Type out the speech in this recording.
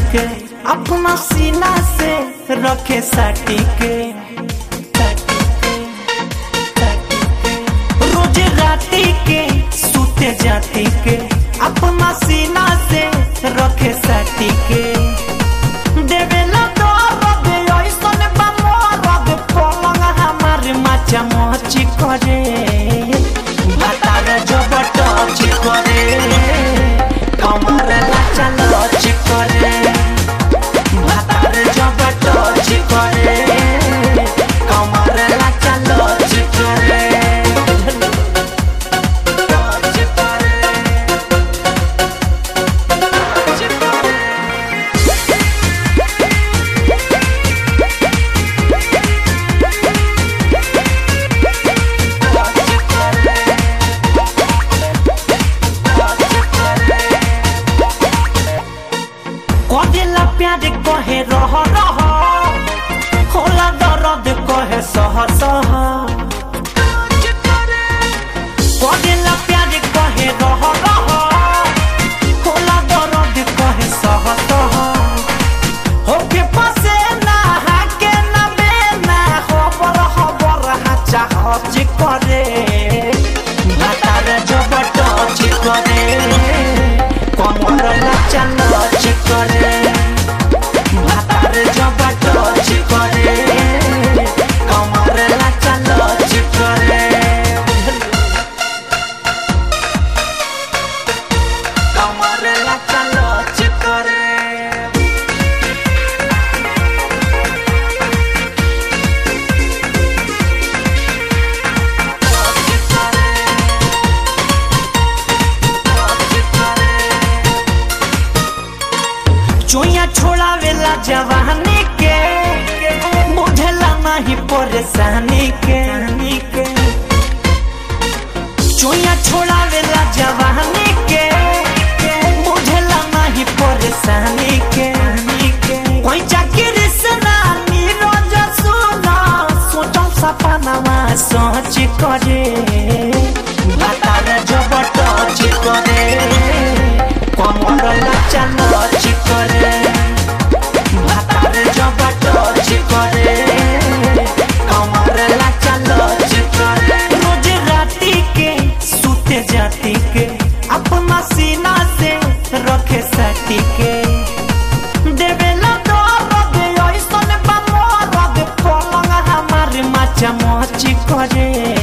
के अपना सीना से रखे साटी के रोज राती के सूते जाती के अपना सीना से रखे साटी के देवेला दर्द ऐसन बा मरद पलंग हमार माचा मची करे भातार जब टच करे कमर लाचा लच करे भातार जब टच करे कमर लाचा लच करे टच करे टच करे कदेला प्यार कहे रह रह होला दर्द कहे सह सह कदेला प्यार कहे रह रह होला दर्द कहे सह सह होके पसे ना हाके ना बेना खबर खबर हाचा हच करे भातार जब टच करे कमर लाचा लच करे भातार जब टच करे कमर लाचा लच करे कमर लाचा लच करे चोया छोड़ावेला जवानी के बुझला नहीं परेशानी के चोया छोड़ावेला जवानी के बुझला नहीं परेशानी के कोई चाकरी से ना नीरज सुना सोचल सपनावा सोच करे भातार जब टच करे कमर लाचा लच करे भातार जब टच करे कमर लाचा लच करे रोज राती के सूते जाती के अपना सीना से रखे साटी के देवेला दर्द ऐसन बा मरद पलंग हमार माचा मची करे